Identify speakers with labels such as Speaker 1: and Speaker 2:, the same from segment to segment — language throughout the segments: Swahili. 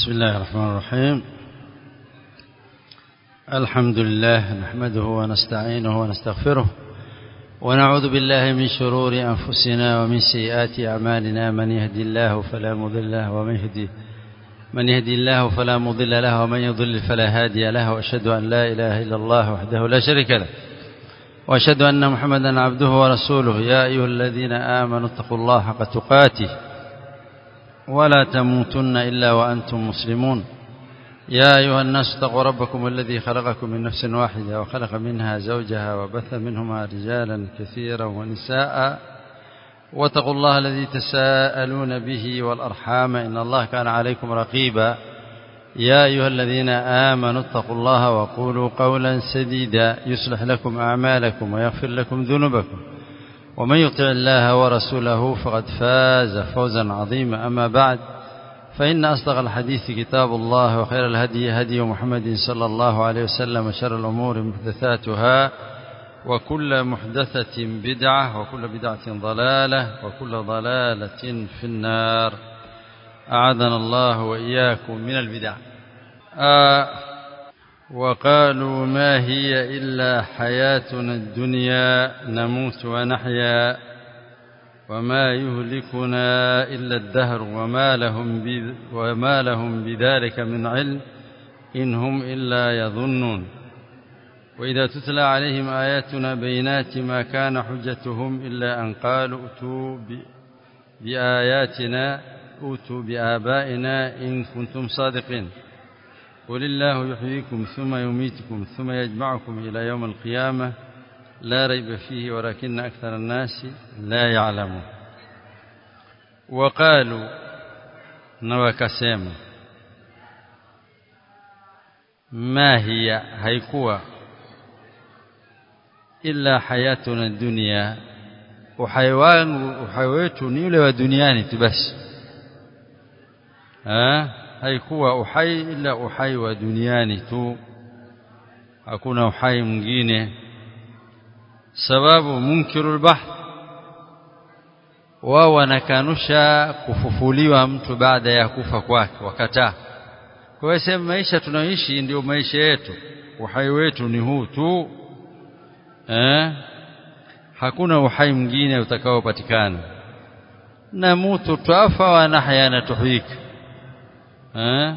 Speaker 1: بسم الله الرحمن الرحيم الحمد لله نحمده ونستعينه ونستغفره ونعوذ بالله من شرور أنفسنا ومن سيئات أعمالنا من يهدي الله فلا مضل له ومن يهدي من يهدي الله فلا مضل له ومن يضلل فلا هادي له وأشهد أن لا إله إلا الله وحده لا شريك له وأشهد أن محمدا عبده ورسوله يا أيها الذين آمنوا اتقوا الله حق تقاته ولا تموتن إلا وأنتم مسلمون يا أيها الناس اتقوا ربكم الذي خلقكم من نفس واحدة وخلق منها زوجها وبث منهما رجالا كثيرا ونساء واتقوا الله الذي تساءلون به والأرحام إن الله كان عليكم رقيبا يا أيها الذين آمنوا اتقوا الله وقولوا قولا سديدا يصلح لكم أعمالكم ويغفر لكم ذنوبكم ومن يطع الله ورسوله فقد فاز فوزا عظيما أما بعد فإن أصدق الحديث كتاب الله وخير الهدي هدي محمد صلى الله عليه وسلم وشر الأمور محدثاتها وكل محدثة بدعة وكل بدعة ضلالة وكل ضلالة في النار أعاذنا الله وإياكم من البدع آه وقالوا ما هي إلا حياتنا الدنيا نموت ونحيا وما يهلكنا إلا الدهر وما لهم, وما لهم بذلك من علم إن هم إلا يظنون وإذا تتلى عليهم آياتنا بينات ما كان حجتهم إلا أن قالوا أتوا بآياتنا أوتوا بآبائنا إن كنتم صادقين قل الله يحييكم ثم يميتكم ثم يجمعكم إلى يوم القيامة لا ريب فيه ولكن أكثر الناس لا يعلمون وقالوا نوكسema ما هي haikuwa illa hayatuna dunya uhai wangu uhai wetu ni ule wa duniani tu basi eh haikuwa uhai ila uhai wa duniani tu hakuna uhai mwingine sababu munkirul bahth wao wanakanusha kufufuliwa mtu baada ya kufa kwake wakataa kwa hiyo sema maisha tunayoishi ndio maisha yetu uhai wetu ni huu tu eh hakuna uhai mwingine utakaopatikana na mutu twafa wa nahya na tuhika eh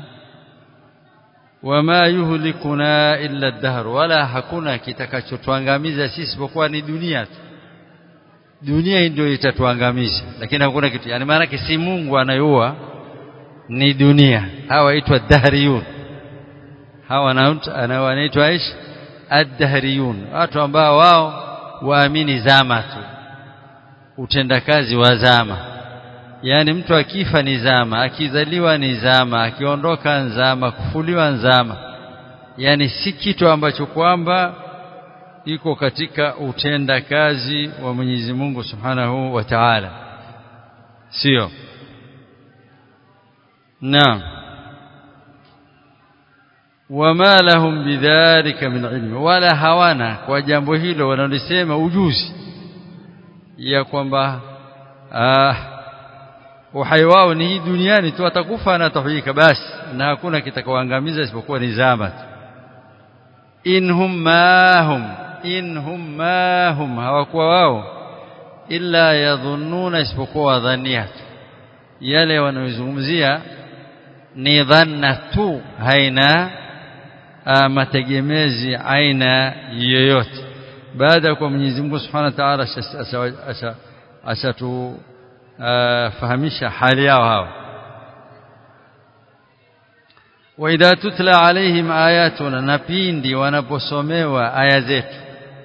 Speaker 1: wama yuhlikuna illa ad-dahr wala hakuna kitakachotuangamiza sisi isipokuwa ni dunia tu dunia ndio itatuangamiza lakini hakuna kitu yani maana si Mungu anayeua ni dunia hawa waitwa dahriyun hawa wanaitwa ish ad-dahriyun watu ambao wao waamini zama tu utendakazi wa zama yani mtu akifa ni zama akizaliwa ni zama akiondoka nzama kufuliwa nzama yani si kitu ambacho kwamba iko katika utendakazi wa Mwenyezi Mungu Subhanahu wa Ta'ala sio naam wama lahum bidhalika min ilmi wala hawana kwa jambo hilo wanalisema ujuzi ya kwamba ah uhai wao ni hii duniani tu atakufa na atahuyika basi na hakuna kitakaoangamiza isipokuwa ni zama tu inhum mahum inhum mahum hawakuwa wao illa yadhunnuna isipokuwa wadhania tu yale wanayozungumzia ni dhanna tu haina mategemezi aina yoyote baada ya kwa Mwenyezi Mungu Subhanahu wa Ta'ala ashatu fahamisha hali yao hao wa idha tutla alaihim ayatuna na pindi wanaposomewa aya zetu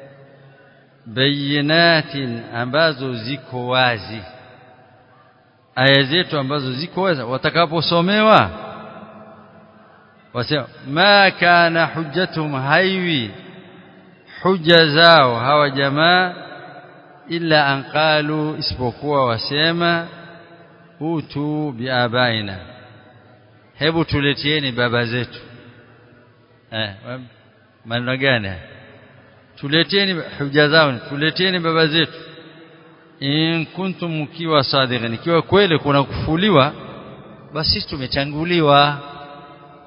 Speaker 1: bayinatin ambazo ziko wazi aya zetu ambazo ziko wazi watakaposomewa wasema ma kana hujjatuhum haiwi hujja zao hawa jamaa illa an qalu isipokuwa wasema utu biabaina hebu tuletieni baba zetu eh maneno gani tuleteni hujja zao tuleteni baba zetu in kuntum mkiwa sadiqin ikiwa kweli kuna kufuliwa basi tumechanguliwa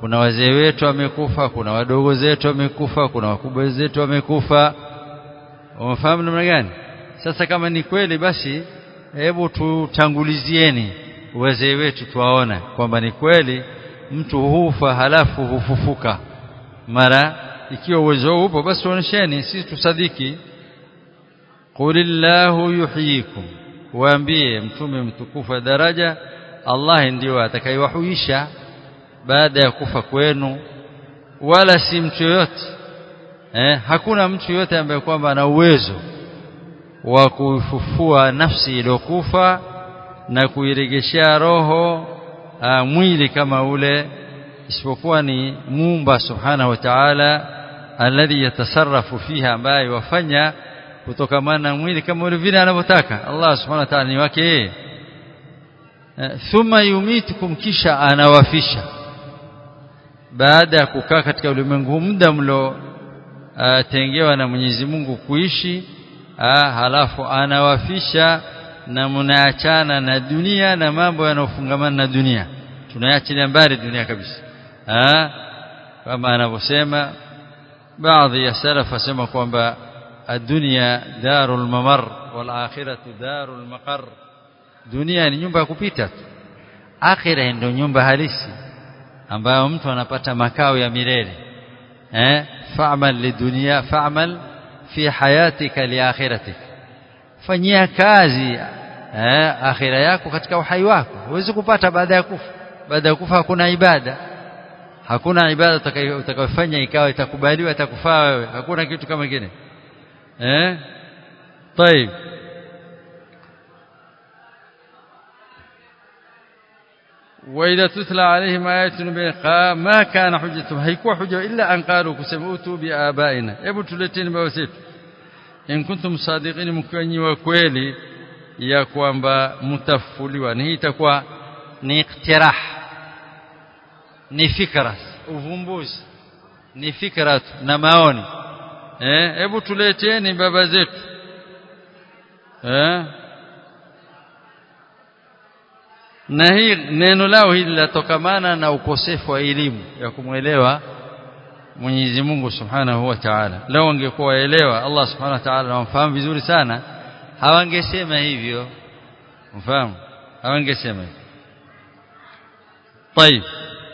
Speaker 1: kuna wazee wetu wamekufa kuna wadogo zetu wamekufa kuna wakubwa zetu wamekufa umefahamu namna gani sasa kama ni kweli basi hebu tutangulizieni wazee wetu tuwaona kwamba ni kweli mtu hufa halafu hufufuka mara ikiwa uwezo upo basi tuonesheni sisi tusadiki qulillahu yuhyikum waambie mtume mtukufu daraja Allah ndio atakayewahuisha baada ya kufa kwenu wala si mtu yoyote eh, hakuna mtu yoyote ambaye kwamba ana uwezo wa kufufua nafsi iliyokufa na kuiregeshea roho a, mwili kama ule isipokuwa ni muumba subhanahu wa ta'ala alladhi yatasarrafu fiha ambaye wafanya kutokamana na mwili kama ule vile anavyotaka Allah subhanahu wa ta'ala ni wake yeye thumma yumitukum kisha anawafisha baada ya kukaa katika ulimwengu muda mlo tengewa na Mwenyezi Mungu kuishi aa, halafu anawafisha na mnaachana na dunia na mambo yanayofungamana na dunia tunaachilia mbali dunia kabisa aa, kama anavyosema baadhi ya salaf wasema kwamba الدنيا دار الممر والآخرة دار المقر dunia ni nyumba ya kupita akhira ndio nyumba halisi ambayo mtu anapata makao ya milele eh fa'mal lidunya fa'mal fi hayatika li akhiratik fanyia kazi eh akhira yako katika uhai wako huwezi kupata baada ya kufa baada ya kufa hakuna ibada hakuna ibada utakayofanya ikawa itakubaliwa itakufaa wewe hakuna kitu kama kile eh طيب وإذا تتلى عليهم آياتنا ما كان حجتهم هيكوا حجة إلا أن قالوا كسموتوا بآبائنا hebu tuleteni baba zetu in kuntum sadiqin mkiwanyi wa kweli ya kwamba mtafuliwa ni hii itakuwa ni iktirah ni fikra uvumbuzi ni fikra na maoni eh hebu tuleteni baba zetu eh na hii neno lao hili latokamana na ukosefu wa elimu ya kumwelewa Mwenyezi Mungu Subhanahu wa Ta'ala lao wangekuwa waelewa Allah Subhanahu wa Ta'ala wamfahamu vizuri sana hawangesema hivyo mfahamu hawangesema hivyo طيب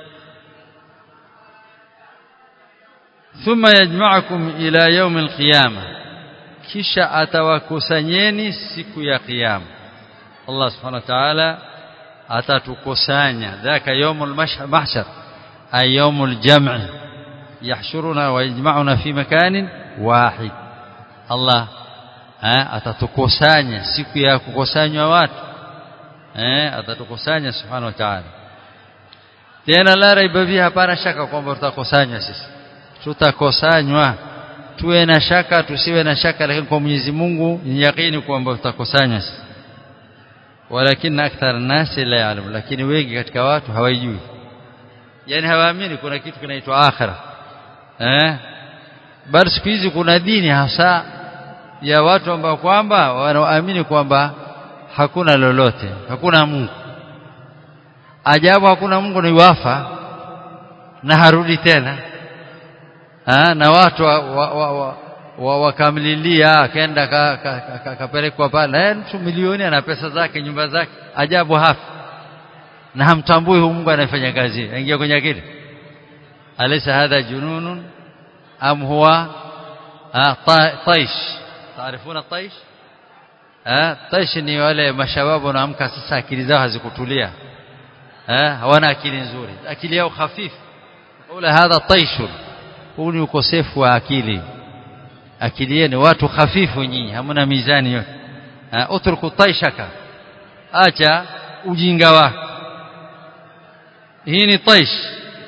Speaker 1: ثم يجمعكم إلى يوم القيامة kisha atawakusanyeni siku ya kiyama Allah Subhanahu wa Ta'ala atatukusanya dhaka yawmul mahshar ay yawmul jam' yahshuruna wa yajma'una fi makanin wahid Allah atatukusanya siku ya kukusanywa watu eh atatukusanya subhanahu wa ta'ala tena la raiba fiha hapana shaka kwamba tutakusanywa sisi tutakusanywa tuwe na shaka tusiwe na shaka lakini kwa Mwenyezi Mungu ni yakini kwamba tutakusanywa sisi walakin akthar nasi la ya'lam lakini wengi katika watu hawajui yani hawaamini kuna kitu kinaitwa akhira eh bali siku hizi kuna dini hasa ya watu ambao kwamba wanaamini kwamba hakuna lolote hakuna Mungu ajabu hakuna Mungu ni wafa na harudi tena ha? na watu wakamlilia wa, wa, wa, akaenda kapelekwa pale mtu milioni ana pesa zake nyumba zake ajabu hafi na hamtambui huyu Mungu anayefanya kazi aingia kwenye akili alaysa hadha jununun am huwa taish taarifuna taish taish ni wale mashababu wanaamka sasa akili zao hazikutulia hawana akili nzuri akili yao hafifu ula hadha taishun huu ni ukosefu wa akili akili yenu watu hafifu nyinyi hamna mizani yote utruku taishaka acha ujinga wako hii ni taish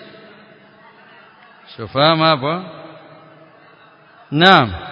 Speaker 1: shofahamu hapo naam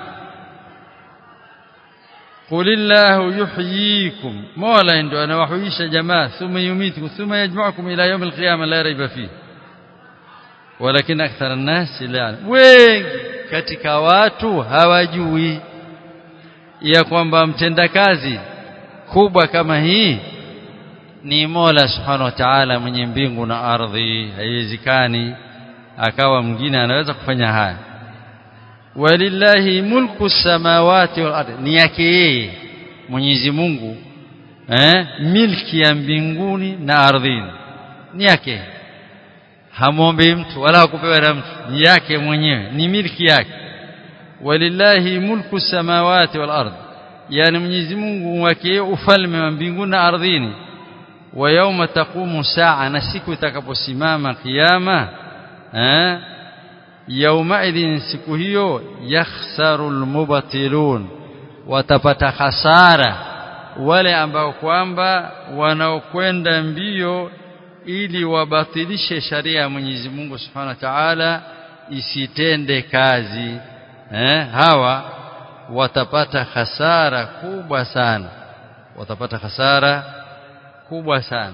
Speaker 1: قل الله يحييكم مولا عنده أنا وحييش جماعة ثم يميتكم ثم يجمعكم إلى يوم القيامة لا ريب فيه ولكن أكثر الناس لا يعلم wengi katika watu hawajui ya kwamba mtendakazi kubwa kama hii ni Mola Subhanahu wa Ta'ala mwenye mbingu na ardhi haiwezekani akawa mwingine anaweza kufanya haya walillahi mulku samawati wal ardi ni yake yeye Mwenyezi Mungu eh milki ya mbinguni na ardhini ni yake hamwombe mtu wala hakupewa na mtu ni yake mwenyewe ni milki yake walillahi mulku samawati wal ardi yani Mwenyezi Mungu wake ufalme wa mbinguni na ardhini wa yauma taqumu saa na siku itakaposimama kiyama eh yaumaidhin siku hiyo yakhsaru almubtilun watapata hasara wale ambao kwamba wanaokwenda mbio ili wabatilishe sharia ya Mwenyezi Mungu Subhanahu wa Ta'ala isitende kazi eh hawa watapata hasara kubwa sana watapata hasara kubwa sana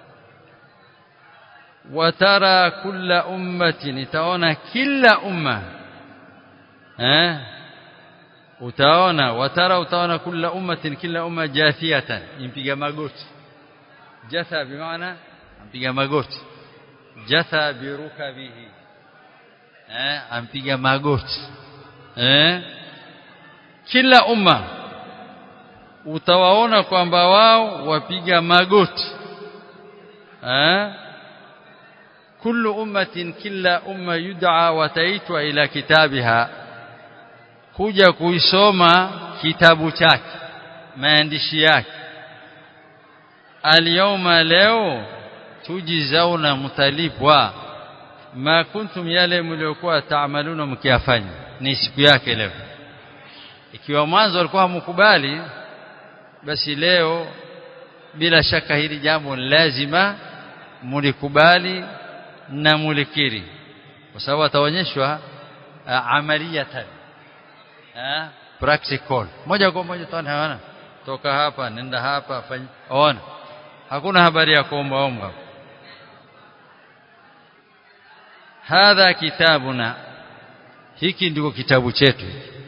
Speaker 1: watara kulla ummatin itaona kila umma eh utaona watara utaona kulla ummatin kila umma jathiyatan impiga magoti jatha bimaana ampiga magoti jatha birukabihi eh ampiga magoti eh kila umma utawaona kwamba wao wapiga magoti eh kullu ummatin kila umma yud'a wataitwa ila kitabiha kuja kuisoma kitabu chake maandishi yake alyawma leo tujizauna mtalipwa ma kuntum yale mliokuwa taamaluna mkiyafanya ni siku yake leo ikiwa mwanzo walikuwa hamkubali basi leo bila shaka hili jambo lazima mulikubali na mulikiri kwa sababu ataonyeshwa uh, amaliyatan uh, practical moja kwa moja tani hawana toka hapa nenda hapa fanya ona hakuna habari ya kuomba omba hadha kitabuna hiki ndiko kitabu chetu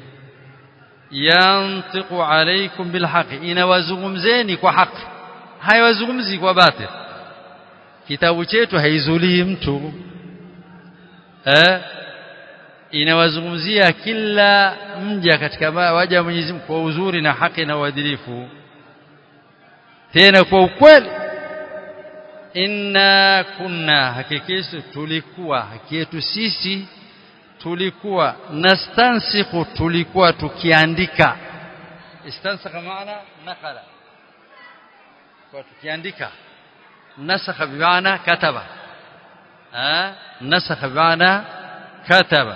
Speaker 1: yantiqu alaykum bilhaqi inawazungumzeni kwa haki haiwazungumzi kwa batil kitabu chetu haizulii mtu eh inawazungumzia kila mja katika waja wa Mwenyezi Mungu kwa uzuri na haki na uadilifu tena kwa ukweli inna kunna hakikisu tulikuwa haki yetu sisi tulikuwa nastansikhu tulikuwa tukiandika istansakha maana nakala kwa tukiandika nasakha bimaana kataba ah nasakha bimaana kataba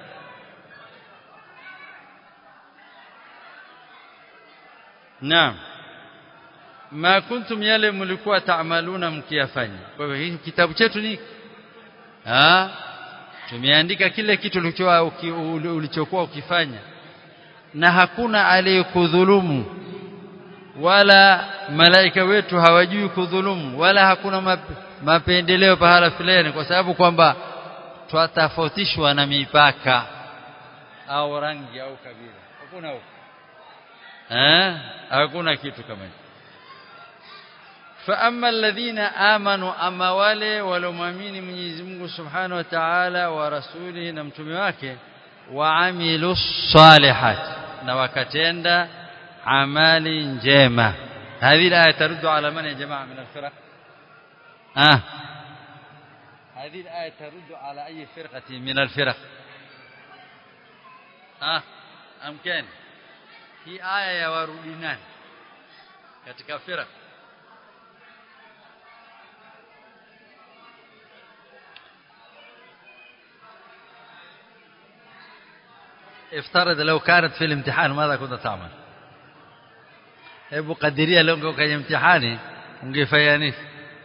Speaker 1: naam ma kuntum yale mlikuwa taamaluna mkiyafanya kwa hivyo hii kitabu chetu ni ah tumeandika kile kitu ulichokuwa ukifanya na hakuna aliyekudhulumu wala malaika wetu hawajui kudhulumu wala hakuna map, mapendeleo pahala fulani kwa sababu kwamba twatafautishwa na mipaka au rangi au kabila hakuna huko eh hakuna kitu kama hicho فاما الذين امنوا اما wale walomwamini Mwenyezi Mungu Subhanahu wa Ta'ala wa rasulihi na mtume wake waamilu salihat na wakatenda amali njema هذه الايه ترد على من يا جماعه من الفرق اه هذه الايه ترد على اي فرقه من الفرق اه امكن hii aya ya warudi nani katika firqa افترض لو كانت في الامتحان ماذا كنت تعمل hebu kadiria leo kwenye mtihani ungefanya nini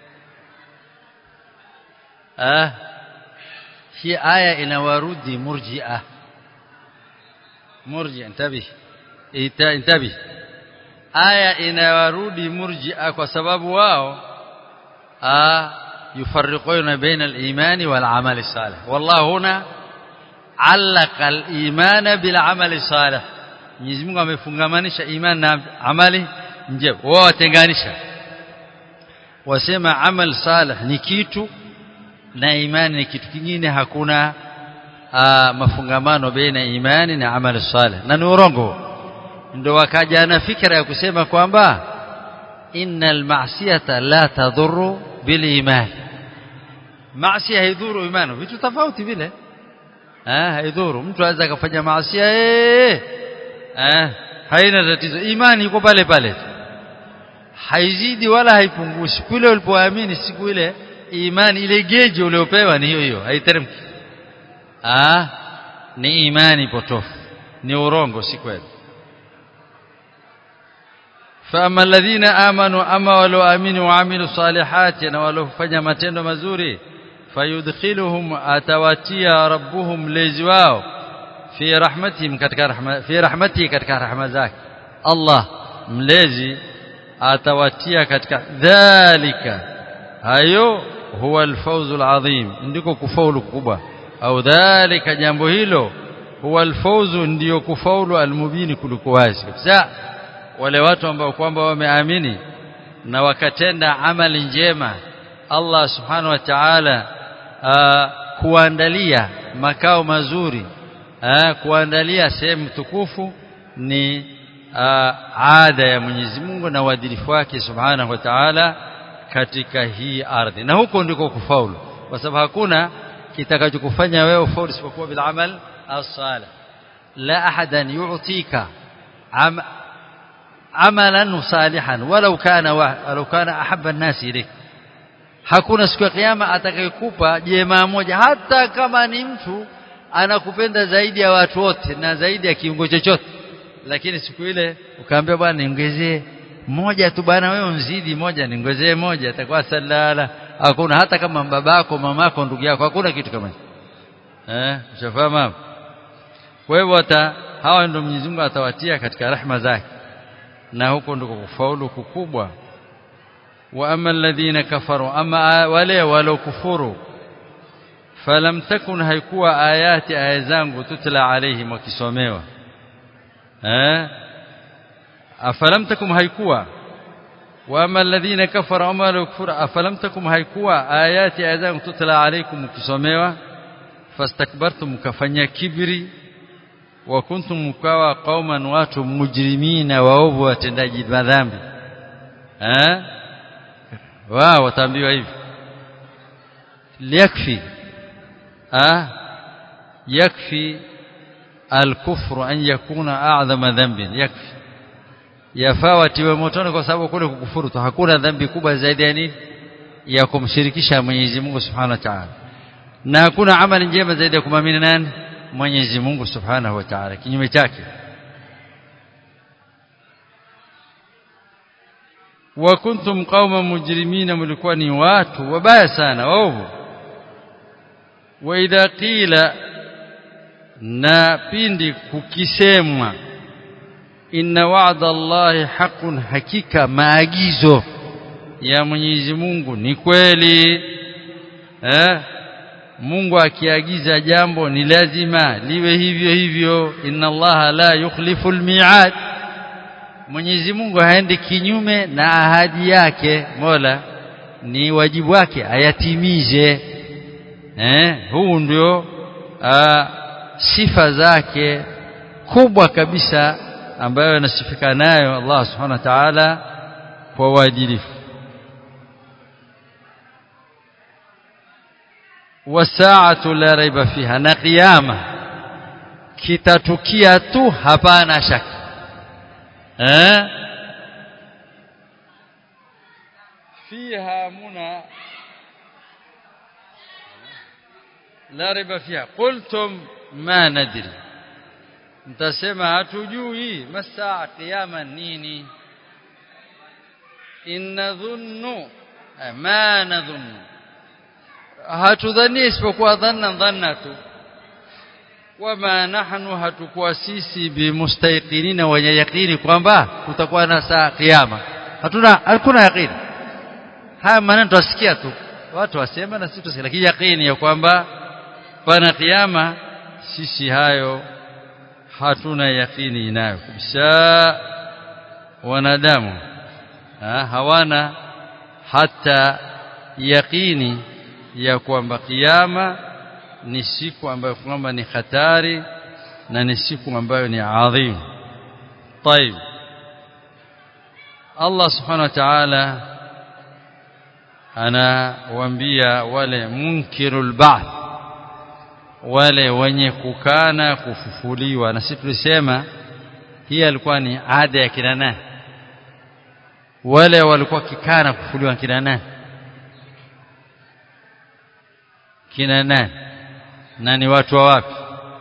Speaker 1: ah hii aya inawarudi murji'a murji intabi intabi aya inawarudi murji'a kwa sababu wao ah yufarriquna baina al-imani wal amali salih wallahu huna allaka al-imana bil amali salih Mwenyezi Mungu amefungamanisha imani na amali njema wao watenganisha wasema amal salih ni kitu na imani ni kitu kingine hakuna aa, mafungamano baina imani na amali salih na ni urongo ndio wakaja na fikra ya kusema kwamba innal ma'siyata la tadhurru bil iman maasi haidhuru imani vitu tofauti vile eh haidhuru mtu anaweza kufanya maasi eh eh haina tatizo imani iko pale pale haizidi wala haipungushi kule ulipoamini siku ile imani ile geji uliopewa ni hiyo hiyo haiteremki ah ni imani potofu ni urongo si kweli فاما الذين امنوا اما ولو امنوا وعملوا الصالحات na walofanya matendo mazuri fayudkhiluhum atawatia rabbuhum lezi wao fi rahmatihim katika rahma fi rahmatihi katika rahma zake Allah mlezi atawatia katika dhalika hayo huwa alfawz alazim ndiko kufaulu kubwa au dhalika jambo hilo huwa alfawz ndio kufaulu almubini kuliko wazi kabisa wale watu ambao kwamba wameamini na wakatenda amali njema Allah subhanahu wa ta'ala kuandalia makao mazuri aa, kuandalia sehemu tukufu ni aa, ada ya Mwenyezi Mungu na uadilifu wake subhanahu wa ta'ala katika hii ardhi na huko ndiko kufaulu kwa sababu hakuna kitakachokufanya wewe ufaulu isipokuwa bil amal as-salih la ahadan yu'tika am amalan salihan walau kana walau kana ahabba an-nas ilayk hakuna siku ya kiyama atakayekupa jema moja hata kama ni mtu anakupenda zaidi ya watu wote na zaidi ya kiungo chochote lakini siku ile ukaambia bwana niongezee moja tu bwana wewe unzidi moja niongezee moja atakuwa salala hakuna hata kama babako mamako ndugu yako hakuna kitu kama hicho eh ushafahamu kwa hivyo hata hawa ndio Mwenyezi Mungu atawatia katika rahma zake na huko ndiko kufaulu kukubwa wa amma alladhina kafaru ama wale walokufuru falam takun haikuwa ayati aya zangu tutla alaihim wakisomewa eh afalam takum haikuwa wa amma alladhina kafaru ama walokufuru afalam takum haikuwa ayati aya zangu tutla alaikum wakisomewa fastakbartum kafanya kibri wa kuntum mkawa qauman watu mujrimina waovu watendaji madhambi eh wao wataambiwa hivi yakfi ah yakfi الكفر أن يكون أعظم ذنب يكفي yafaa watiwe motoni kwa sababu kule kukufuru tu hakuna dhambi kubwa zaidi ya nini ya kumshirikisha Mwenyezi Mungu Subhanahu wa Ta'ala na hakuna amali njema zaidi ya kumamini nani Mwenyezi Mungu Subhanahu wa Ta'ala kinyume chake wa kuntum qauma mujrimina mlikuwa ni watu wabaya sana waovu wa idha qila na pindi kukisemwa inna wa'da Allahi haqqun hakika maagizo ya Mwenyezi Mungu ni kweli eh Mungu akiagiza jambo ni lazima liwe hivyo hivyo inna Allaha la yukhlifu almi'ad Mwenyezi Mungu haendi kinyume na ahadi yake Mola ni wajibu wake ayatimize eh huu ndio sifa zake kubwa kabisa ambayo anasifika nayo Allah subhanahu wa ta'ala kwa uadilifu wasaatu la raiba fiha na kiyama kitatukia tu hapana shaka eh fiha muna la raiba fiha qultum ma nadri mtasema hatujui masaa kiyama nini inadhunnu ma nadhunnu hatudhani isipokuwa dhanna dhanna tu wama nahnu hatukuwa sisi bimustayqinina wenye yaqini kwamba kutakuwa na saa kiyama hatuna hakuna yaqini haya maneno tusikia tu watu wasema na sisi tusikia lakini yaqini ya kwamba pana kiyama sisi hayo hatuna yaqini nayo kabisa wanadamu ha, hawana hata yaqini ya kwamba kiyama ni siku ambayo kwamba ni hatari na ni siku ambayo ni adhim طيب Allah subhanahu wa ta'ala anawaambia wale munkirul ba'th wale wenye kukana kufufuliwa na sisi tulisema hii alikuwa ni ada ya kina nani wale walikuwa kikana kufufuliwa kina nani kina nani na ni watu wa wapi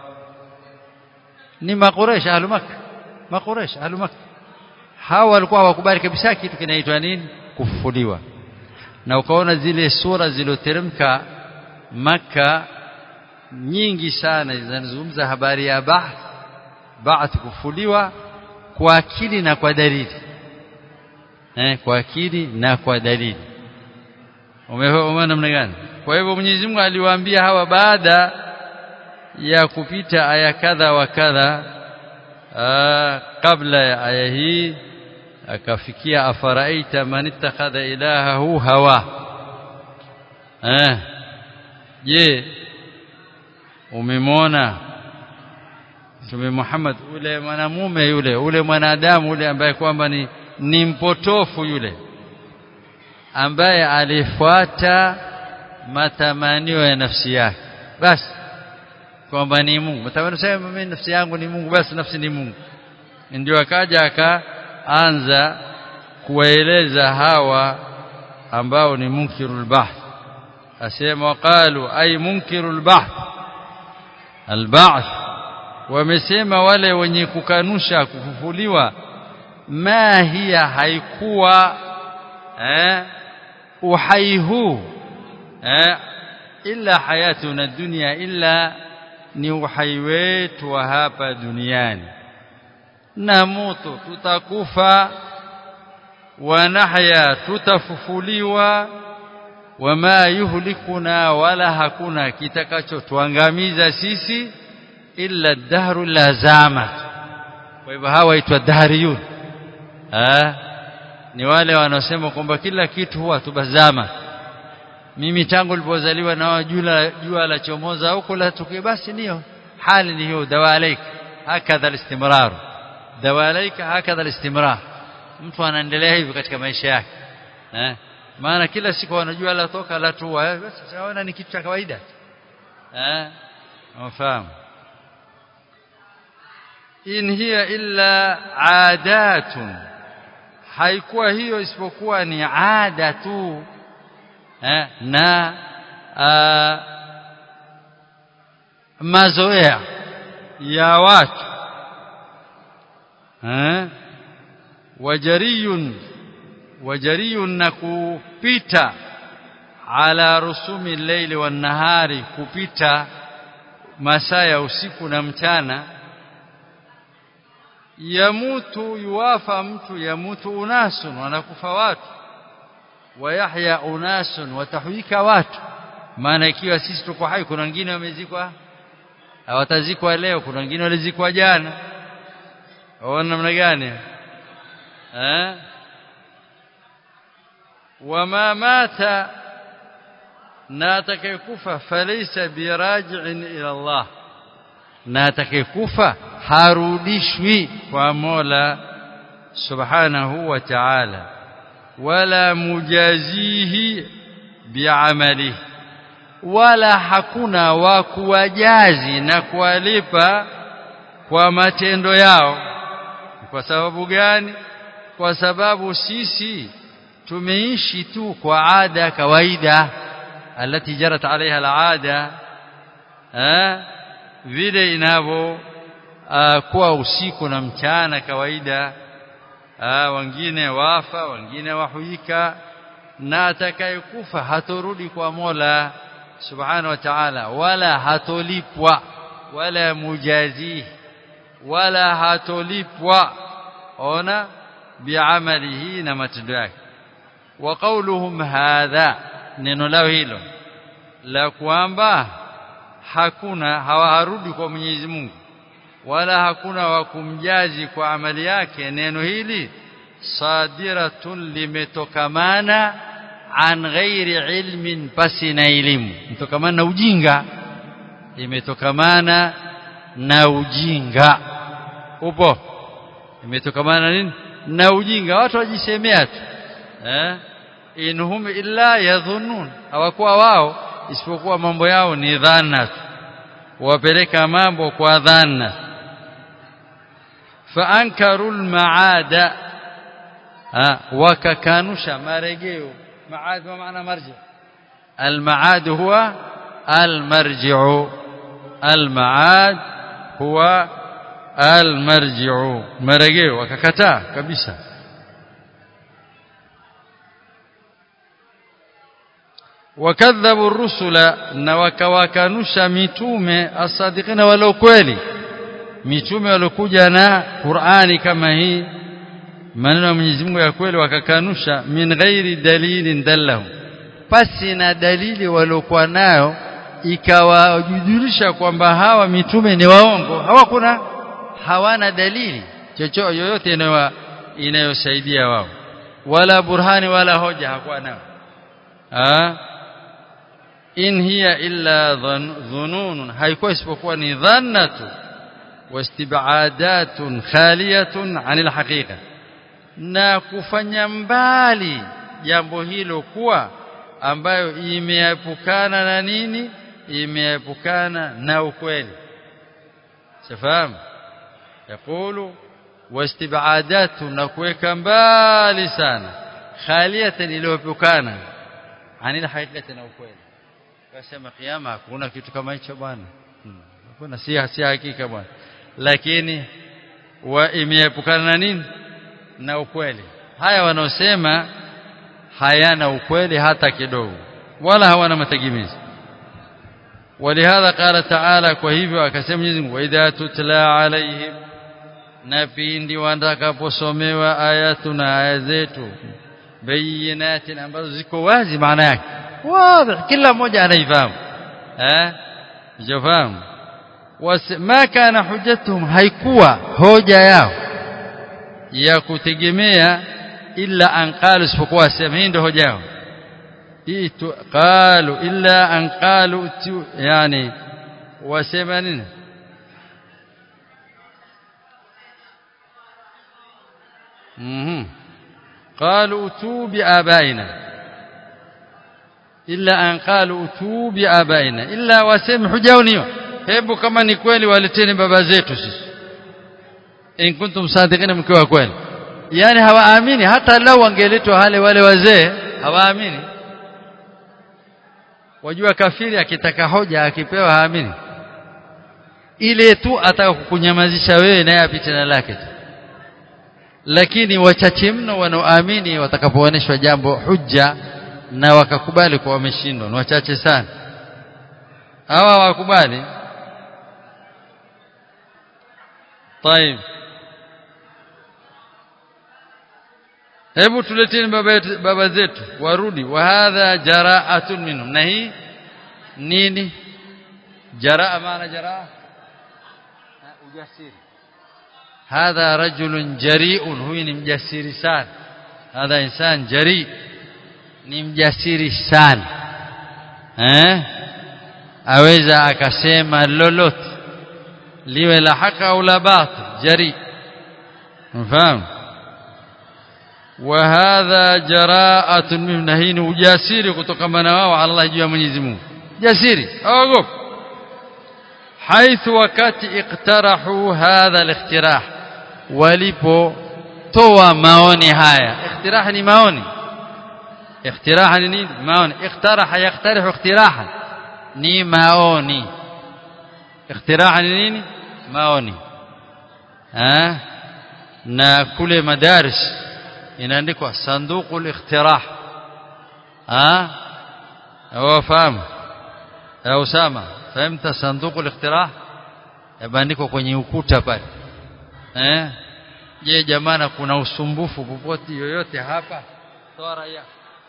Speaker 1: ni makuresh ahlu makka makuresh ahlu makka hawa walikuwa hawakubali kabisa kitu kinaitwa nini kufufuliwa na ukaona zile sura zilizoteremka maka nyingi sana zinazungumza habari ya ba'th ba'th kufufuliwa kwa akili na kwa dalili eh kwa akili na kwa dalili umeona namna gani kwa hivyo Mwenyezi Mungu aliwaambia hawa baada ya kupita aya kadha wa kadha kabla ya aya hii akafikia afaraita man ittakhadha ilahahu hawa eh je umemwona Mtume Muhammad ule mwanamume yule ule mwanadamu ule ambaye kwamba ni ni mpotofu yule ambaye alifuata matamanio ya nafsi yake basi kwamba ni Mungu mtamanio sema mimi nafsi yangu ni Mungu basi nafsi ni Mungu ndio akaja akaanza kuwaeleza hawa ambao ni munkirul bahth asema waqalu ay munkirul bahth alba'th wamesema wale wenye kukanusha kufufuliwa ma hiya haikuwa eh uhai huu eh illa hayatuna dunya illa ni uhai wetu wa hapa duniani na moto tutakufa wanahya tutafufuliwa wama yuhlikuna wala hakuna kitakachotuangamiza sisi illa dahru lazama kwa hivyo hawa itwa dahriyun ah ni wale wanaosema kwamba kila kitu huwa tubazama mimi tangu nilipozaliwa na jua jua la chomoza huko la tukie basi ndio hali ni hiyo dawalaik hakadha alistimrar dawalaik hakadha alistimrar mtu anaendelea hivi katika maisha yake eh maana kila siku wanajua la toka la tu basi sawa ni kitu cha kawaida eh unafahamu in hiya illa adatun haikuwa hiyo isipokuwa ni ada tu eh, na uh, mazoea ya watu eh, wajariyun wajariyun na kupita ala rusumi leili wan nahari kupita masaa ya usiku na mchana yamutu yuwafa mtu yamutu unasun wanakufa watu wayahya unasun watahwika watu maana ikiwa sisi tuko hai kuna wengine wamezikwa hawatazikwa leo kuna wengine walizikwa jana waona namna gani eh wama mata na atakayekufa falaysa biraji'in ila Allah na atakayekufa harudishwi kwa Mola subhanahu wa ta'ala wala mujazihi bi'amalihi wala hakuna wa kuwajazi na kuwalipa kwa matendo yao kwa sababu gani kwa sababu sisi tumeishi tu kwa ada kawaida alati jarat alaiha alada eh vile inavyo kuwa usiku na mchana kawaida Aa, wengine wafa wengine wahuika na atakayekufa hatorudi kwa Mola subhanahu wa ta'ala wala hatolipwa wala mujazi wala hatolipwa ona biamalihi na matendo yake wa qawluhum hadha neno lao hilo la kwamba hakuna hawarudi kwa Mwenyezi Mungu wala hakuna wa kumjazi kwa amali yake neno hili sadiratun limetokamana an ghairi ilmin pasi na elimu mtokamana na ujinga imetokamana na ujinga upo imetokamana na nini na ujinga watu wajisemea tu eh inhum illa yadhunnun hawakuwa wao isipokuwa mambo yao ni dhana tu wapeleka mambo kwa dhana faankaru almaada wakakanusha marejeo maad ma maana marji almaad huwa almarji'u almaad huwa almarji'u marejeo wakakataa kabisa wakadhabu ar-rusula na wakawakanusha mitume asadiqina wala kweli mitume walokuja na Qur'ani kama hii maneno ya Mwenyezi Mungu ya kweli wakakanusha min ghairi dalilin dallahu pasi na dalili waliokuwa nayo ikawajujulisha kwamba hawa mitume ni waongo hawakuna hawana dalili chochote yoyote inayo inayosaidia wao wala burhani wala hoja hakuwa nayo ah in hiya illa dhunun haikuwa isipokuwa ni dhanna tu wastibadatun khaliyatun anil haqiqa na kufanya mbali jambo hilo kuwa ambayo imeepukana na nini imeepukana na ukweli sifahamu yakulu wastibadatu na kuweka mbali sana khaliyatan iliyoepukana anil haqiqati na ukweli kasema kiyama hakuna kitu kama hicho bwana hakuna si si hakika bwana lakini wa imeepukana na nini na ukweli haya wanaosema hayana ukweli hata kidogo wala hawana mategemezi ولهذا قال تعالى kwa hivyo akasema Mwenyezi Mungu idha tutla alaihim na pindi watakaposomewa ayatuna aya zetu bayinatin ambazo ziko wazi maana yake wazi kila mmoja anaifahamu eh jafahamu ma kana hujjatuhum haikuwa hoja yao ya kutegemea illa an qalu isipokuwa sema hii ndio hoja yao itu qalu illa an qalu yani wasema nini mhm qalu utu bi abaina illa an qalu utu bi abaina illa wasema hujao niyo hebu kama ni kweli waleteni baba zetu sisi in kuntum sadiqina mkiwa kweli yani hawaamini hata lau wangeletwa hale wale wazee hawaamini wajua kafiri akitaka hoja akipewa haamini ile tu ataka kukunyamazisha wewe naye apite na lake tu lakini wachache mno wanaoamini watakapoonyeshwa jambo hujja na wakakubali kwa wameshindwa ni wachache sana hawa wakubali طيب hebu tuleteni baba, baba zetu warudi wa hadha jara'atun minhum na hii nini jaraa maana jaraa ujasiri hadha rajulun jari'un huyu ni mjasiri sana hadha insan jari ni mjasiri sana eh aweza akasema lolote liwe la haki au la batil jari mfahamu وهذا جراءة منه نهين وجاسيري kutokana wao Allah juu ya Mwenyezi Mungu jasiri aogopa حيث wakati iqtarahu hadha al-iqtirah walipo toa maoni haya iqtirah ni maoni iqtirah ni nini maoni iqtaraha yaqtarihu iqtirahan ni maoni iqtirah ni nini maoni eh na kule madaris inaandikwa sanduku al-iqtirah ah wafahamu au sama fahimta sanduku al-iqtirah yameandikwa kwenye ukuta pale eh je jamana kuna usumbufu popote yoyote hapa toa raia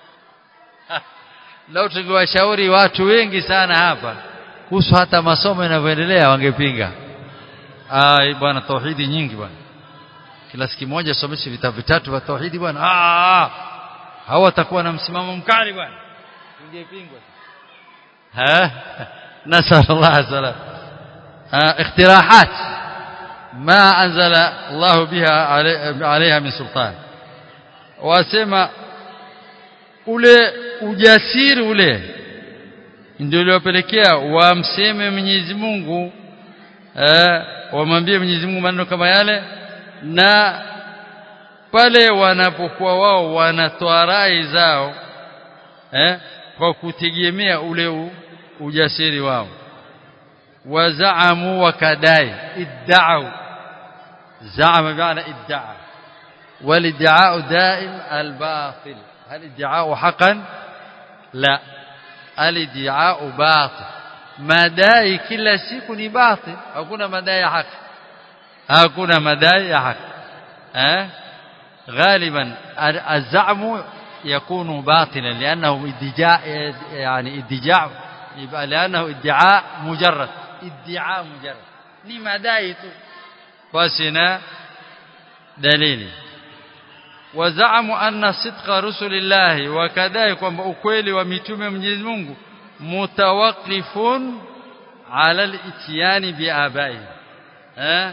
Speaker 1: leo tungewashauri watu wengi sana hapa kuhusu hata masomo yanavyoendelea wangepinga ah bwana tauhidi nyingi bwana kila siku moja someshe vitabu vitatu vya tauhidi bwana ah hawatakuwa na msimamo mkali bwana ingepingwa ha nasallallahu salam اقتراحات ما أنزل الله بها عليها من سلطان wasema ule ujasiri ule ndio uliopelekea wamseme Mwenyezi Mungu eh wamwambie Mwenyezi Mungu maneno kama yale na pale wanapokuwa wao wanatoa rai zao eh kwa kutegemea ule u, ujasiri wao wazaamu wakadai idda'u za'ama bi'ana idda'a والادعاء دائم الباطل هل ادعاء حقا لا الادعاء باطل madai kila siku ni batil hakuna madai ya haki hakuna madai ya haki eh غالبا الزعم يكون باطلا لانه ادعاء يعني ادعاء يبقى لانه ادعاء مجرد ادعاء مجرد ni madai tu basi na dalili wazamu anna sidqa rusulillahi wakadai kwamba ukweli wa mitume Mwenyezi Mungu mutawaqqifun ala al-ityani biabai eh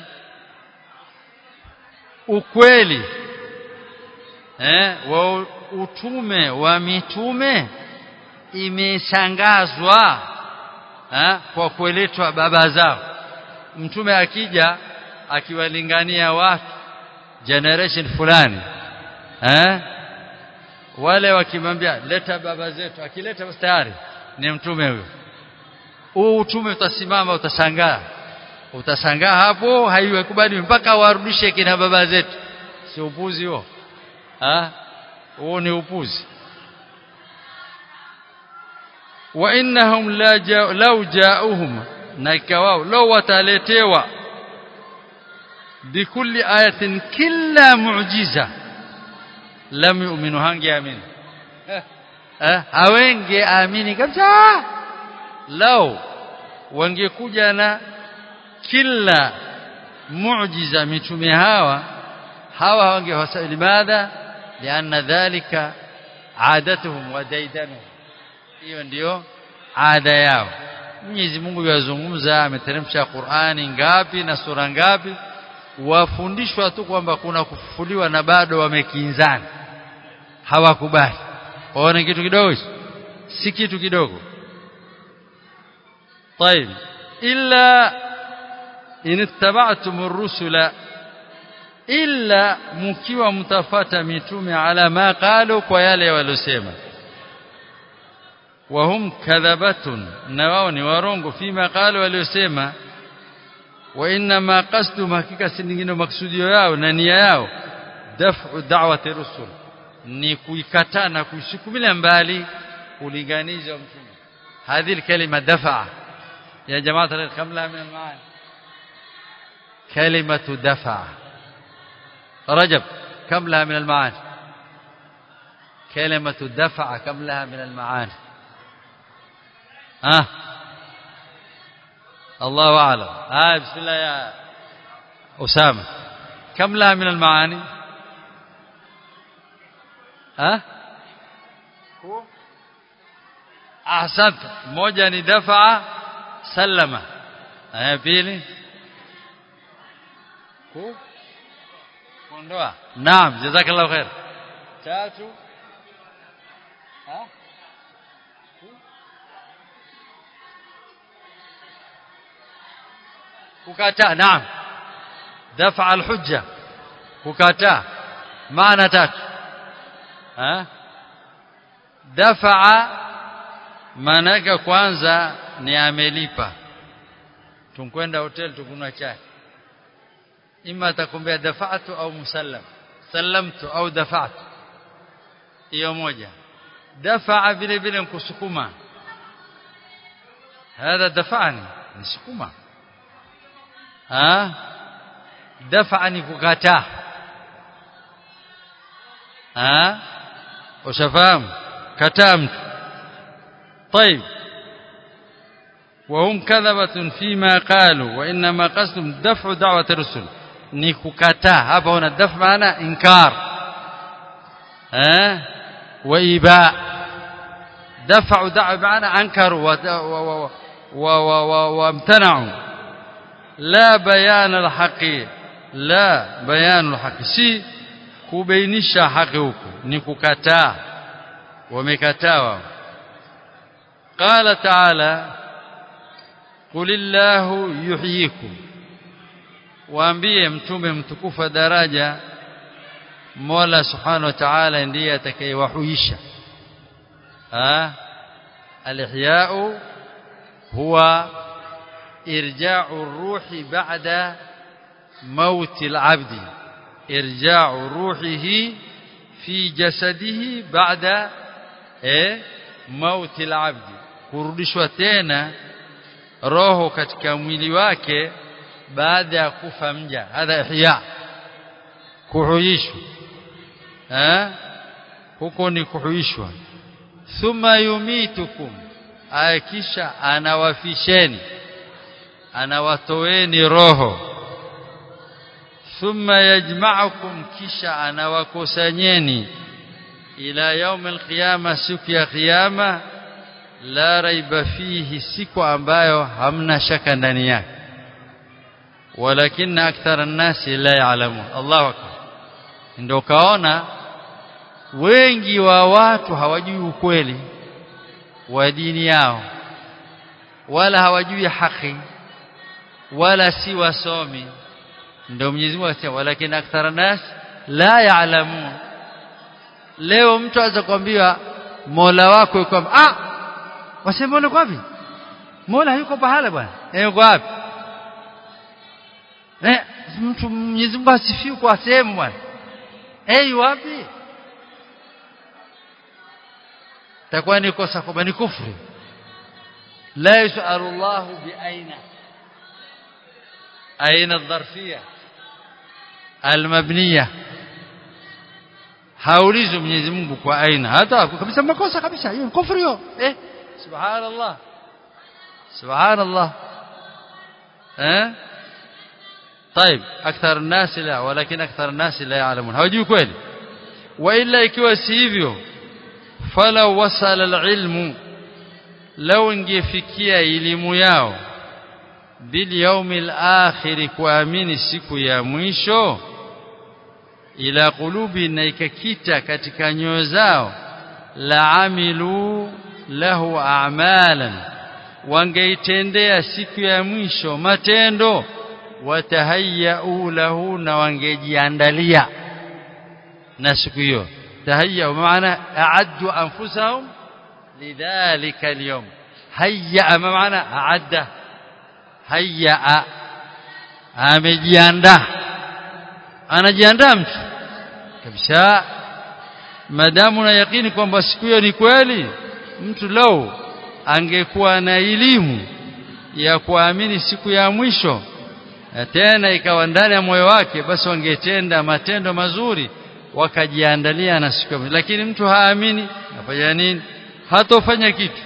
Speaker 1: ukweli eh wa utume wa mitume imeshangazwa eh kwa kueletwa baba zao mtume akija akiwalingania watu generation fulani eh wale wakimwambia leta baba zetu akileta tayari ni mtume huyo huu utume utasimama utashangaa utashangaa hapo haiwekubali mpaka warudishe kina baba zetu si upuzi huo ah huo ni upuzi wa innahum la ja, law ja'uhum na ikawao law wataletewa bikulli ayatin kila muujiza lam yu'minu hangeamini eh hawenge amini kabisa lao wangekuja na kila muujiza mitume hawa hawa wangewasali madha lianna dhalika adatuhum wa daidanuhum hiyo ndio ada yao Mwenyezi Mungu yazungumza ameteremsha Qur'ani ngapi na sura ngapi wafundishwa tu kwamba kuna kufufuliwa na bado wamekinzana hawakubali waone kitu kidogo si kitu kidogo طيب الا ان اتبعتم الرسل الا mkiwa mtafata mitume ala ma qalu kwa yale walosema wahum kadhabatun na wao ni warongo fima qalu waliosema wa inna ma qasdu hakika si nyingine maksudio yao na nia yao daf'u da'wati rusul ni kuikataa na kuisukumilia mbali ulinganizi wa mtume هذه الكلمة دفع يا جماعة الخير كم لها من المعاني كلمة دفع رجب كم لها من المعاني كلمة دفع كم لها من المعاني ها آه. الله أعلم آه بسم الله يا أسامة كم لها من المعاني ها آه؟ ahsant moja ni dafaa sallama aya pili ku kuondoa naam jazakallahu khair tatu ha kukataa naam dafaa alhujja kukataa maana tatu ha dafaa maana yake kwanza ni amelipa tunkwenda hotel tukunwa chai ima atakumbea dafa'tu au musallam sallamtu au dafa'tu hiyo moja dafa'a vile vile kusukuma هذا دفعني nisukuma ha dafa'a ni kukataa ha ushafahamu kataa mtu طيب وهم كذبة فيما قالوا وإنما قصدهم دفع دعوة الرسل نكوكاتا hapa una daf maana inkar eh وإيباء دفعوا دعوا بمعنى أنكروا وامتنعوا لا بيان الحق لا بيان الحق si kubainisha haki huko ni kukataa wamekataa wao قال تعالى قل الله يحييكم waambie mtume mtukufu daraja Mola Subhanahu wa Ta'ala ndiye atakayewahuisha ah al-ihya'u huwa irja'u ar-ruhi ba'da موت العبد ارجاع روحه في جسده بعد eh موت العبد kurudishwa tena roho katika mwili wake baada ya kufa mja hadha ihya kuhuishwa eh huko ni kuhuishwa thumma yumitukum akisha anawafisheni anawatoeni roho thumma yajma'ukum kisha anawakusanyeni ila yaum alqiyama siku ya kiyama la raiba fihi siku ambayo hamna shaka ndani yake walakin akthara an-nasi la ya'lamun Allahu akbar ndio kaona wengi wa watu hawajui ukweli wa dini yao wala hawajui haki wala si wasomi ndio Mwenyezi Mungu asema walakin akthara nas la ya'lamun leo mtu aweza kuambiwa Mola wako yuko ah wasema Mola yuko wapi Mola yuko pahala bwana eh yuko wapi eh mtu Mwenyezi Mungu asifiwe kwa sehemu bwana eh wapi takuwa ni kosa kwamba ni kufri la yusalu Allah bi aina aina الظرفيه المبنيه haulizwi Mwenyezi Mungu kwa aina hata kabisa makosa kabisa hiyo kufri hiyo eh subhanallah subhanallah eh طيب اكثر الناس لا ولكن اكثر الناس لا يعلمون hawajui kweli والا ikiwa si hivyo falau wasala alilmu law ingefikia elimu yao bil yawmil akhir kuamini siku ya mwisho ila qulubi na ikakita katika nyoyo zao la amilu lahu a'malan wangeitendea siku ya mwisho matendo watahayyau lahu na wangejiandalia na siku hiyo tahayya maana a'addu anfusahum lidhalika al-yawm hayya maana a'adda hayya amejiandaa anajiandaa mtu kabisa madamu na yakini kwamba siku hiyo ni kweli mtu lau angekuwa na elimu ya kuamini siku ya mwisho tena ikawa ndani ya moyo wake basi wangetenda matendo mazuri wakajiandalia na siku ya mwisho lakini mtu haamini afanya nini hatofanya kitu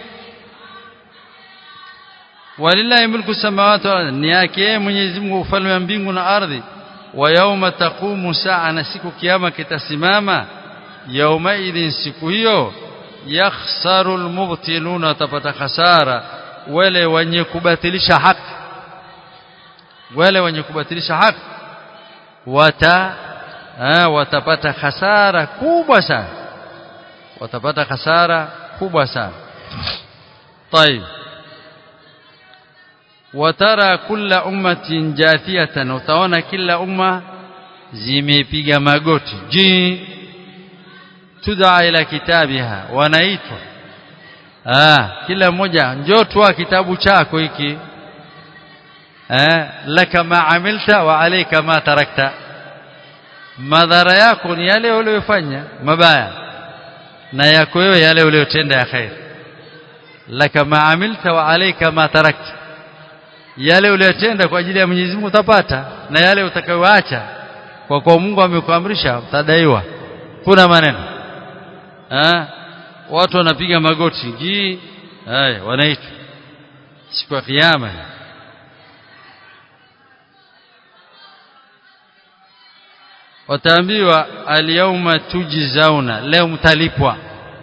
Speaker 1: walillahi mulku samawati wal ni yake Mwenyezi Mungu ufalme wa mbingu na ardhi wa yauma taqumu saa na siku kiyama kitasimama yauma idhin siku hiyo yakhsaru almubtiluna watapata khasara wale wenye kubatilisha haki wale wenye kubatilisha haki wata ha, watapata khasara kubwa sana watapata khasara kubwa sana طيب watara kulla ummatin jathiyatan utaona kila umma zimepiga magoti ji tudaa ila kitabiha wanaitwa ah kila mmoja njoo toa kitabu chako hiki eh laka ma amilta wa alayka ma tarakta madhara yako ni yale uliyofanya mabaya na yako wewe yale uliyotenda ya khair laka ma amilta wa alayka ma tarakta yale uliyotenda kwa ajili ya Mwenyezi Mungu utapata na yale utakayoacha kwa kuwa Mungu amekuamrisha utadaiwa kuna maneno ah watu wanapiga magoti ji haya wanaitwa siku ya kiyama wataambiwa alyawma tujzauna leo mtalipwa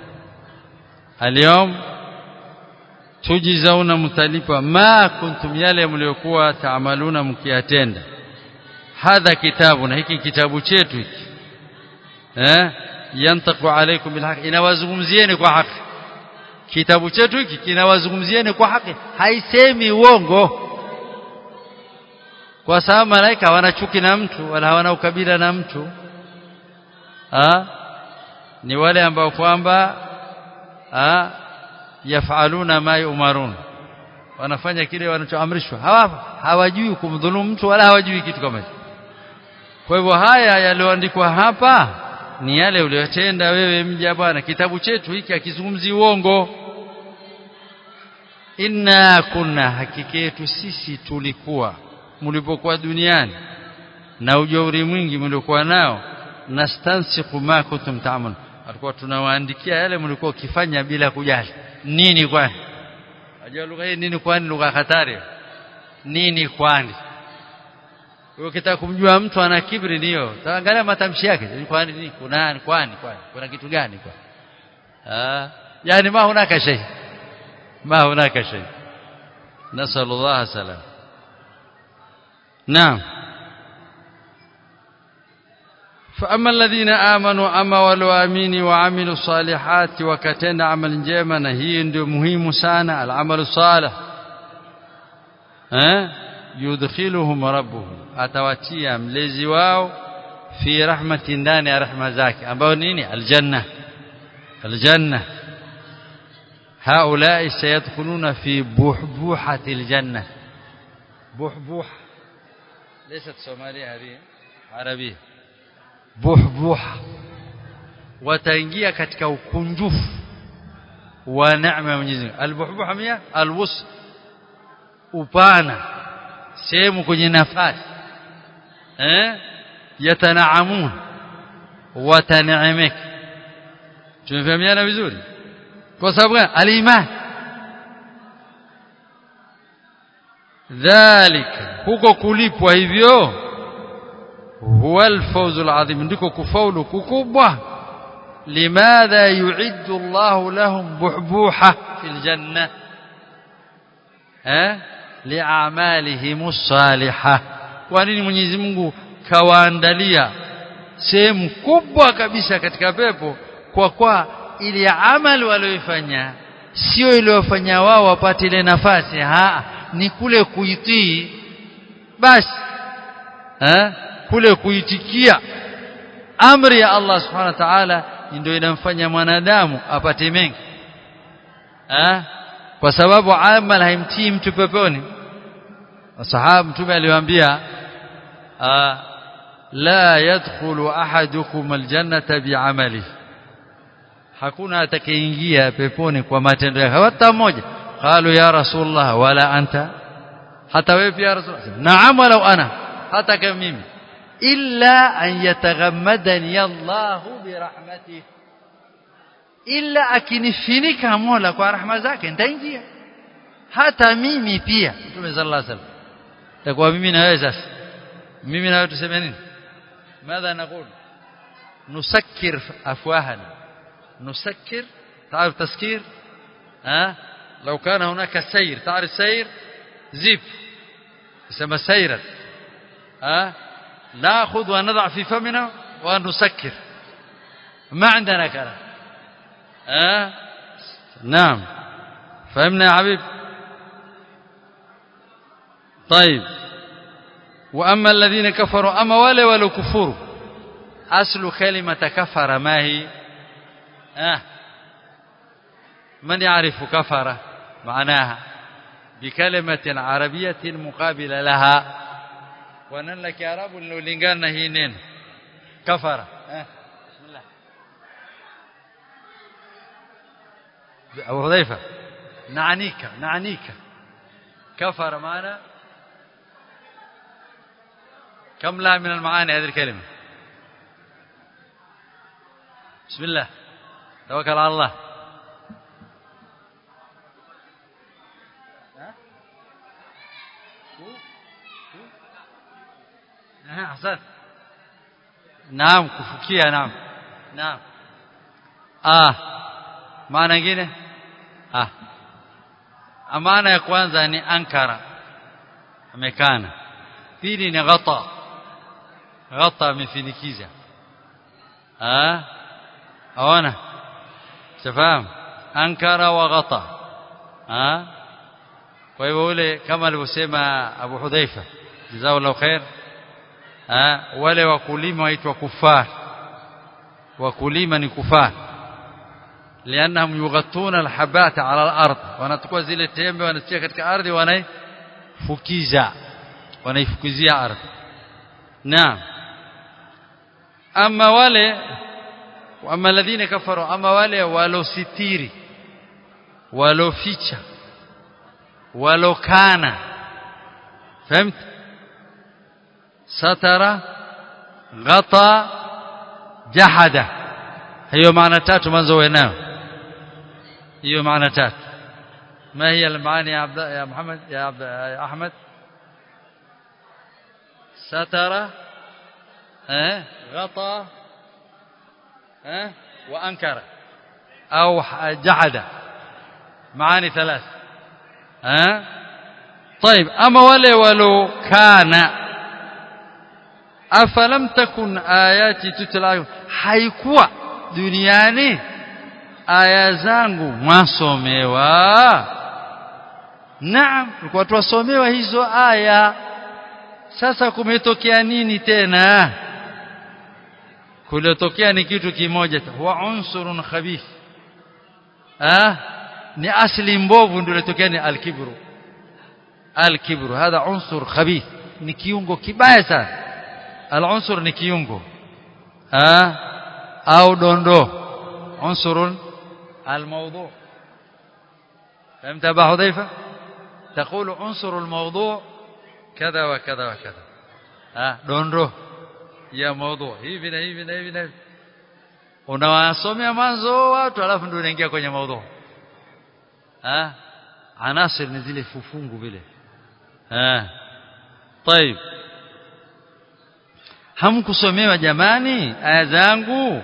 Speaker 1: اليوم tujizauna mtalipa ma kuntum yale mliokuwa taamaluna mkiyatenda hadha kitabu na hiki kitabu chetu hiki eh yantaku alaikum bilhaq inawazungumzieni kwa haki kitabu chetu hiki kinawazungumzieni kwa haki haisemi uongo kwa sababu malaika hawana chuki na mtu wala hawana ukabila na mtu ha? ni wale ambao kwamba yafaluna ma yumarun wanafanya kile wanachoamrishwa hawa hawajui kumdhulumu mtu wala hawajui kitu kama hicho kwa hivyo haya yaliyoandikwa hapa ni yale uliyotenda wewe mja bwana kitabu chetu hiki akizungumzi uongo inna kunna hakika yetu sisi tulikuwa mlipokuwa duniani na ujauri mwingi mliokuwa nao nastansiku ma kuntum ta'malun alikuwa tunawaandikia yale mlikuwa ukifanya bila kujali nini kwani unajua lugha hii nini kwani lugha hatari nini kwani ukitaka kumjua mtu ana kibri niyo taangalia matamshi yake kwani nini kuna kwani kwani kuna kitu gani kwani ah yani ma hunaka shay ma hunaka shay nasallallahu salam naam فأما الذين آمنوا أما والوامين وعملوا الصالحات وكتن عمل جيما هي ndio muhimu sana العمل الصالح eh yudkhiluhum rabbuhum atawatia mlezi wao fi rahmati ndani ya rahma zake ambao nini aljanna aljanna هؤلاء سيدخلون في بحبوحة الجنة بحبوحة ليست سومالية هذه عربية buhbuha wataingia katika ukunjufu wa neema ya Mwenyezi Mungu albuhbuha mia alwus upana sehemu kwenye nafasi eh yatanaamun wataneemeka tumefahamiana vizuri kwa sababu gani aliman dhalika huko kulipwa hivyo huwa alfawz alazim ndiko kufaulu kukubwa limadha yu'iddu Allah lahum buhbuha fil janna eh li'amalihim as-salihah kwa nini Mwenyezi Mungu kawaandalia sehemu kubwa kabisa katika pepo kwa kwa ili amali walioifanya sio iliyofanya wao wapate ile nafasi ha ni kule kuitii basi eh kule kuitikia amri ya Allah subhanahu wa ta'ala ndio inamfanya mwanadamu apate mengi eh kwa sababu amal haimtii mtu peponi wasahaba mtume aliwaambia la yadkhulu ahadukum aljannata bi'amali hakuna atakayeingia peponi kwa matendo yake hata mmoja qalu ya rasulullah wala anta hata wewe pia rasulullah naam walau ana hata kama mimi illa an yataghammadani Allah birahmatihi illa akinifinika Mola kwa rahma zake nitaingia hata mimi pia Mtume sallallahu alaihi wasallam takuwa mimi na wewe sasa mimi na wewe tuseme nini ماذا نقول نسكر افواهنا نسكر تعرف تسكير ها لو كان هناك سير تعرف سير زيب يسمى سيرا ها ناخذ ونضع في فمنا ونسكر ما عندنا كلام ها نعم فهمنا يا حبيب طيب واما الذين كفروا اما wale walokufuru aslu kalimata kafara ma hi ah من يعرف كفر معناها بكلمة عربية مقابلة لها ونن لك عرب لولingana hii neno kafara eh bismillah أبو حذيفة نعنيك نعنيك كفر معنا كم لها من المعاني هذه الكلمة بسم الله توكل على الله أحسن نعم كفكية نعم نعم آه معنى nyingine ah maana ya kwanza ni ankara amekana pili ni ghata ghata amefinikiza ah aona tafahamu ankara wa ghata ah kwa hivyo ule kama alivyosema Abu Hudhaifa jazakallahu khair ah wale wakulima waitwa kufar wakulima ni kufar لانهم يغطون الحبات على الارض wanachukua zile tembe wanatia katika ardhi wanaifukiza wanaifukizia ardhi naam ama wale ama alladhina kafaru ama wale walositiri waloficha walokana فهمت ستر غطى جحد hiyo maana tatu mwanzo wenao hiyo maana tatu ما هي المعاني يا عبد يا محمد يا عبد يا احمد ستر ها غطى ها وانكر او جحد معاني ثلاث ها طيب اما wale ولو كان afalam takun ayati tutla haikuwa duniani aya zangu mwasomewa naam tulikuwa tuwasomewa hizo aya sasa kumetokea nini tena kulitokea ni kitu kimoja wa unsurun khabith ah ni asli mbovu ndio ilitokea ni alkibru alkibru hadha unsur khabith ni kiungo kibaya sana العنصر ni kiungo ah au dondo unsur الموضوع فهمت ابا حذيفه تقول عنصر الموضوع كذا وكذا وكذا ah dondo ya موضوع hivi na hivi na hivi na unawasomea mwanzo watu alafu ndio unaingia kwenye موضوع ah anasir ni zile fufungu vile ah طيب hamkusomewa jamani aya zangu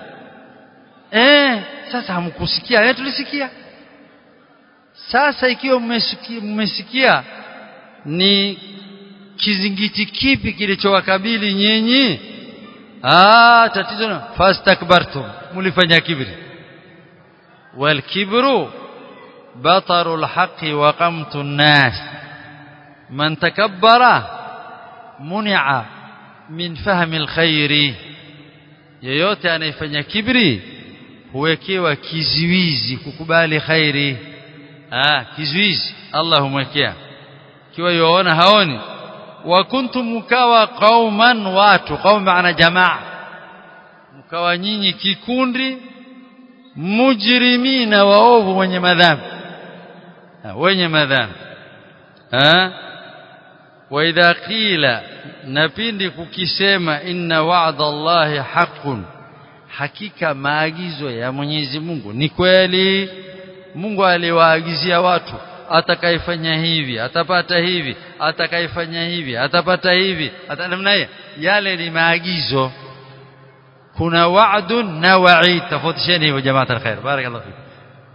Speaker 1: eh sasa hamkusikia eh tulisikia sasa ikiwa mmesikia mmesikia ni kizingiti kipi kilichowakabili nyinyi ah tatizo na fastakbartum mlifanya kibri wal kibru bataru alhaqi wa qamtu an-nas man takabbara muni'a min fahmi alkhairi yeyote anayefanya kibri huwekewa kiziwizi kukubali khairi ah kiziwizi Allah humwekea kiwa yuona haoni wa kuntum mukawa qauman watu qaum maana jamaa mkawa nyinyi kikundi mujrimina waovu wenye madhambi wenye madhambi ah wa idha qila na pindi kukisema inna wa'da Allahi haqqun hakika maagizo ya Mwenyezi Mungu ni kweli Mungu aliwaagizia watu atakayefanya hivi atapata hivi atakayefanya hivi atapata hivi atanamna yale ni maagizo kuna wa'dun na wa'id tofautishieni hivyo jamaa alkhair barakallahu fik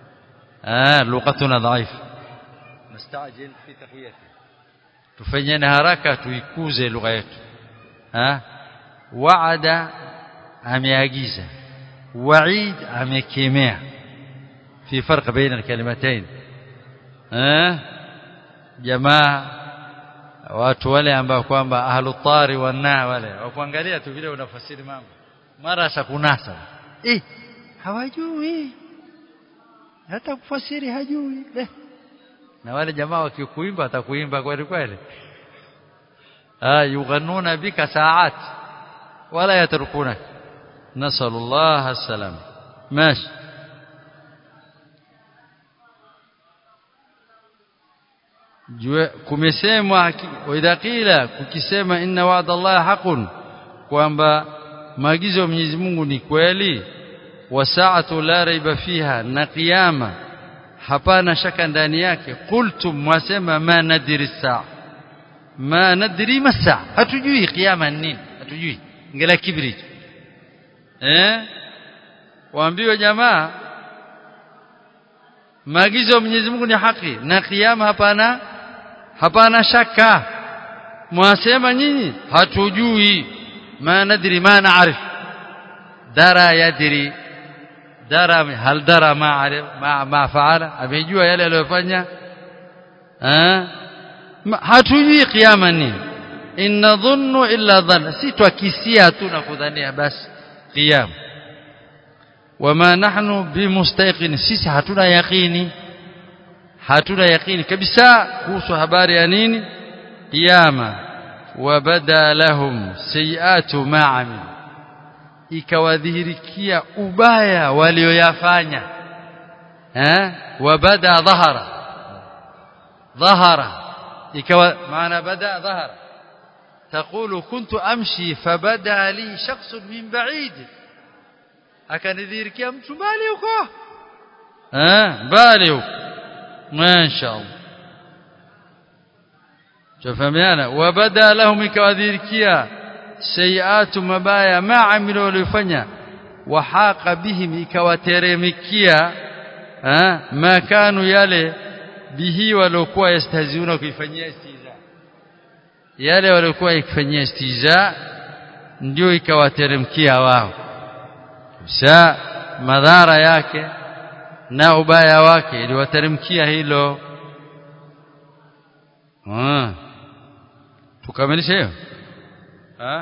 Speaker 1: ah lughatuna dhaif nastajil fi taqwiyati tufanyeni haraka tuikuze lugha yetu ha waada ameagiza waid amekemea fi farq baina alkalimatayn eh jamaa watu wale ambao kwamba ahlu tari wana wale wakuangalia tu vile unafasiri mambo mara shakunasa eh hawajui hata kufasiri hajui eh na wale jamaa wakikuimba atakuimba kweli kweli ah yughanuna bika saat wala yatrukunak nasallallahu alsalam mashi jua kumesemwa idha qila kukisema inna wa'da Allah haqun kwamba maagizo ya Mwenyezi Mungu ni kweli wa sa'atu la raiba fiha na kiyama hapana shaka ndani yake qultum mwasema ma nadri saa ma nadri masaa hatujui kiyama nini hatujui ngela kibri eh waambiwe jamaa maagizo ya Mwenyezi Mungu ni haki na kiyama hapana hapana shaka mwasema nyinyi hatujui ma nadri ma naarif dara yadri dara hal dara ma arif ma, ma faala amejua yale aliyofanya hatujui kiyama nini in nadhunnu illa dhanna si twakisia tu na kudhania basi kiyama wama nahnu bimustaqin sisi hatuna yaqini hatuna yaqini kabisa kuhusu habari ya nini kiyama wabada lahum sayiatu ma amil ikawadhihirikia ubaya walioyafanya eh wabada dhahara dhahara ikawa maana bada dhahara تقول كنت أمشي فبدا لي شخص من بعيد akanidhihirikia mtu mbali huko eh mbali huko mashaallah tufahamiana wabada lahum ikawadhihirikia sayiatu mabaya ma amilu walifanya wahaqa bihim ikawateremikia eh ma kanu yale bihi waliokuwa yastahziuna kuifanyia istiza yale waliokuwa ikifanyia istiza ndio ikawateremkia wao sa madhara yake na ubaya wake iliwateremkia hilo ah tukamilishe hiyo ah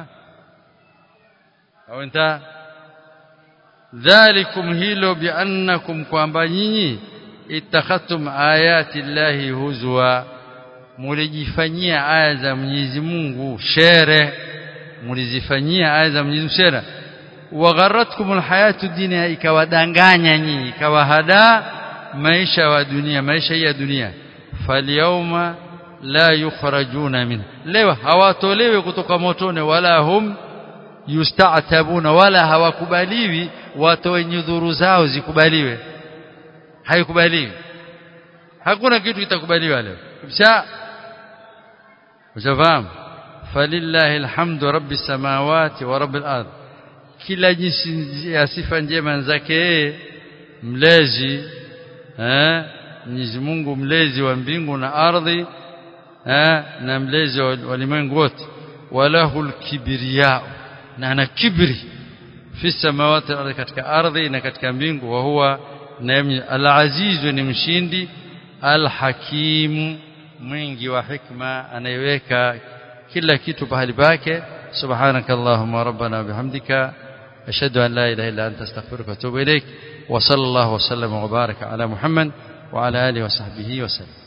Speaker 1: au nta dhalikum hilo biannakum kwamba nyinyi ittakhadtum ayati llahi huzwa mulijifanyia aya za Mwenyezi Mungu shere mulizifanyia aya za Mwenyezi Mungu shere wagharatkum alhayatu dunya ikawadanganya nyinyi ikawahada maisha wa dunia maisha ya dunia falyawma la yukhrajuna min leo hawatolewi kutoka motoni wala hum yusta'tabuna wala hawakubaliwi watoe nyudhuru zao zikubaliwe haikubaliwi hakuna kitu kitakubaliwa leo kisha ushafahamu falillahi alhamdu rabbis samawati wa rabbil ardh kila jinsi ya sifa njema zake yeye mlezi eh Mwenyezi Mungu mlezi wa mbingu na ardhi eh na mlezi wa walimwengu wote walahul kibriya na ana kibri fi samawati ardhi katika ardhi na katika mbingu wa huwa na al-aziz ni mshindi al-hakim mwingi wa hikma anayeweka kila kitu pahali pake subhanakallahumma rabbana bihamdika أشهد أن لا إله إلا أنت استغفرك وأتوب إليك وصلى الله وسلم وبارك على محمد وعلى آله وصحبه وسلم